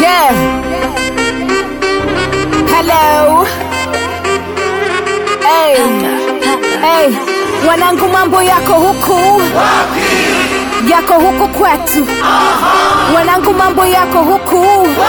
Yeah. Hello. Hey. Hey. Wanangu mambo yako huku yako huku kwetu wanangu mambo yako huku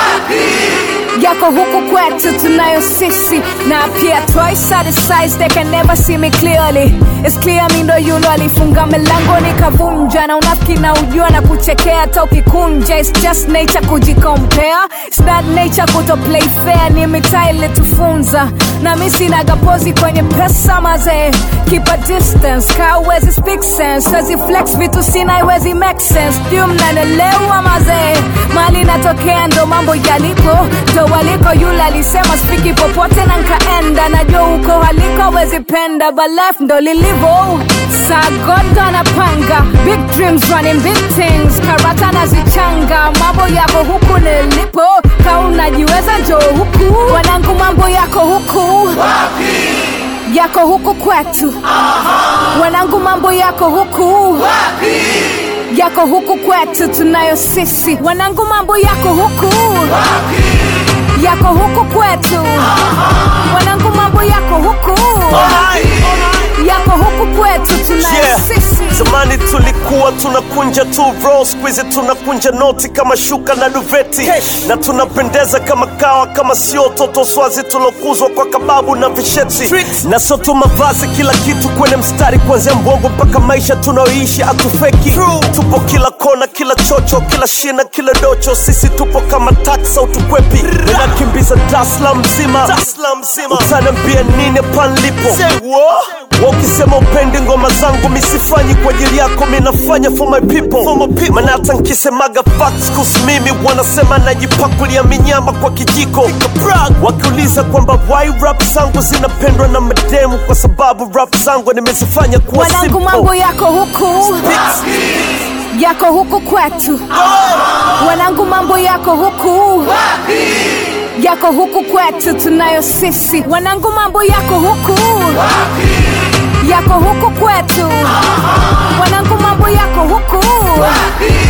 yako huku kwetu tunayo sisi na pia twice at the size they can never see me clearly It's clear mi ndo yulo alifunga milango nikavunja na unafiki na ujua na kuchekea hata ukikunja It's just nature kujikompea It's not nature kuto play fair ni mitaa ilitufunza na mi sinagapozi kwenye pesa mazee keep a distance ka uwezi speak sense wezi flex vitu sina iwezi make sense juu mnanelewa mazee mali natokea ndo mambo yalipo ndo waliko yule alisema spiki popote na nkaenda najua huko haliko wezi penda but life ndo lilivo sagodo anapanga big dreams running big things karata nazichanga mambo yako huku nilipo ka unajiweza njo huku wanangu mambo yako huku yako huku kwetu wanangu mambo yako huku yako huku kwetu tunayo sisi wanangu mambo yako huku yako huku kwetu wanangu mambo yako huku yako huku kwetu tunayo Yeah. sisi Zamani tulikuwa tunakunja tu roll, siku hizi tunakunja noti kama shuka na duveti na tunapendeza kama kawa, kama sio toto swazi tulokuzwa kwa kababu na visheti na sio tu mavazi, kila kitu kwenye mstari, kuanzia mbongo mpaka maisha tunayoishi atufeki. Tupo kila kona, kila chocho, kila shina, kila docho, sisi tupo kama taksi au tukwepi, ninakimbiza Dasla mzima, utaniambia nini panlipo wa ukisema upendi ngoma zangu misifanyi kwa ajili yako minafanya for my people, for my people. Maana hata nkisemaga facts kuhusu mimi wanasema najipakulia minyama kwa kijiko wakiuliza kwamba why rap zangu zinapendwa na mademu kwa sababu rap zangu nimezifanya kuwa wanangu simple. mambo yako huku yako huku kwetu wanangu mambo yako huku yako huku kwetu tunayo sisi wanangu mambo yako huku yako huku kwetu wanangu mambo yako huku